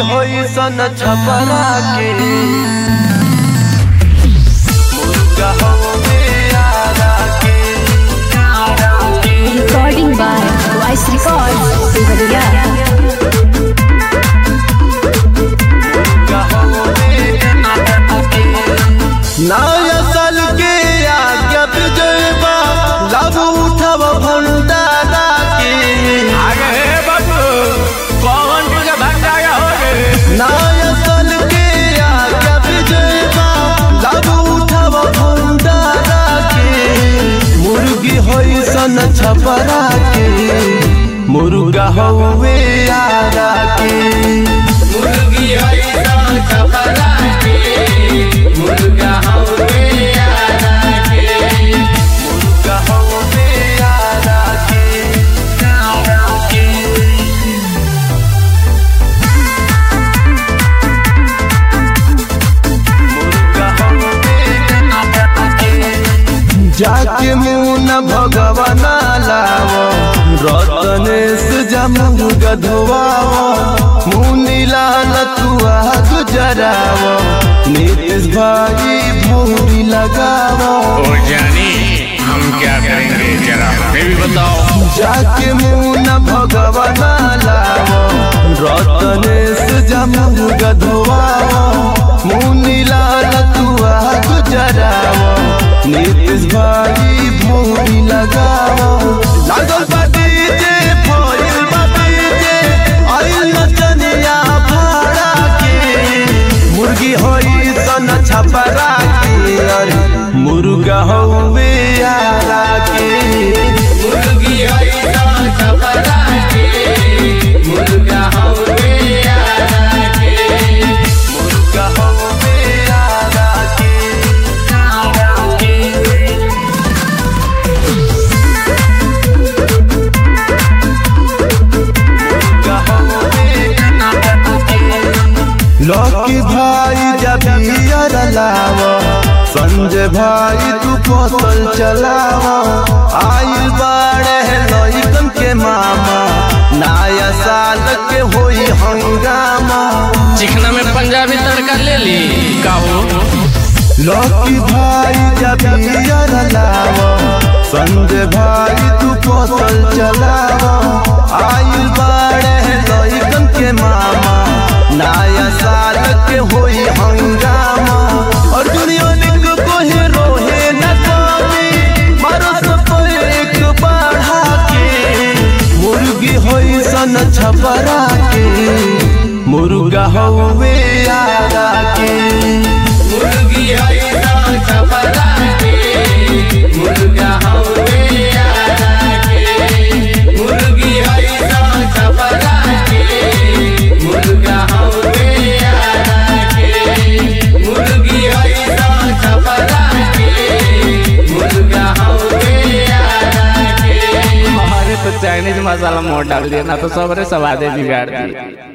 होई सन छपरा के मुर्गा होवे आरा के Recording by Voice Records, Devariya. मुर्गा होवे आरा के नया साल के आज्ञा विजयबा लाभ उठब भंडारा के आगे हे बाबू कौन तुझे भंडारा हो रे नया साल के आज्ञा विजयबा लाभ उठब भंडारा के मुर्गी होई सन छपरा के मुर्गा हौवे आरा के मुर्गी हई सन छपरा के मुर्गा हवे आरा के मुर्गा हौवे आरा के आरा के जाके मुन भगवान लाव रतनेश जमू गधवाव मुनि लाल तू आग जराव नीतीश भाई भौरी लगाव ओ जानी हम क्या करेंगे जरा हमें भी बताओ जाके मुन भगवान लाव रतनेश जमू गधवाव मुनि लाल तू आग जराव नीतीश भाई भौरी लगाव लागल बा डीजे फॉइल बा डीजे आइल नचनिया भाड़ा के मुर्गी होई सन छपरा के अरे मुर्गा हौवे आरा के मुर्गी हई सन छपरा के मुर्गा हवे आरा के मुर्गा हौवे आरा के आरा के लकी भाई जब यार लाव संजय भाई तू फसल चलाव आइल बाड़े लइकन के मामा नया साल के होई हंगामा चिकना में पंजाबी तड़का ले ली काहो लकी भाई जब यार लाव संजय भाई तू फसल चलाव आइल बाड़े लइकन के मामा नया साल के होई हंगामा और दुनिया निक कोहे रोहे न कमी मारो सब एक बढ़ा के मुर्गी होई सन छपरा के मुर्गा हौवे आरा के मुर्गी हई सन छपरा के मुर्गा हवे आरा के मुर्गी हई सन छपरा के मुर्गा हवे आरा के मुर्गी हई सन छपरा के मुर्गा हवे आरा के हमारे तो चाइनीज मसाला मोड़ डाल दिया ना तो सबरे स्वादे बिगाड़ दिए